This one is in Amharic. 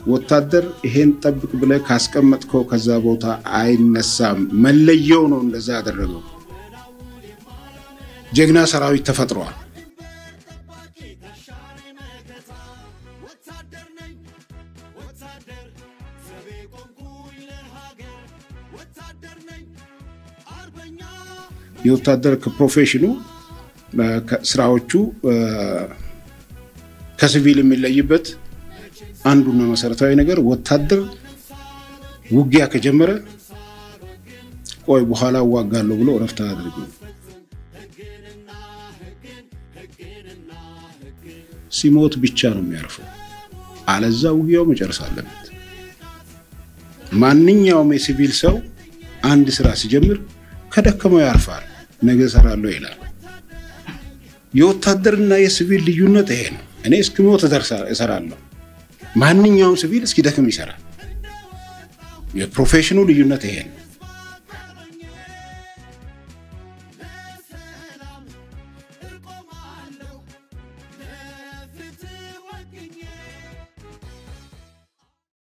ወታደር ይሄን ጠብቅ ብለህ ካስቀመጥከው ከዛ ቦታ አይነሳም። መለየው ነው እንደዛ ያደረገው። ጀግና ሰራዊት ተፈጥሯል። የወታደር ከፕሮፌሽኑ ስራዎቹ ከሲቪል የሚለይበት አንዱና መሰረታዊ ነገር ወታደር ውጊያ ከጀመረ ቆይ በኋላ እዋጋለሁ ብሎ እረፍት አያደርግም። ሲሞት ብቻ ነው የሚያርፈው። አለዛ ውጊያው መጨረስ አለበት። ማንኛውም የሲቪል ሰው አንድ ስራ ሲጀምር ከደከመው ያርፋል፣ ነገ እሰራለሁ ይላል። የወታደርና የሲቪል ልዩነት ይሄ ነው። እኔ እስክሞት እሰራለሁ። ማንኛውም ሲቪል እስኪደክም ይሰራል። የፕሮፌሽኑ ልዩነት ይሄ ነው።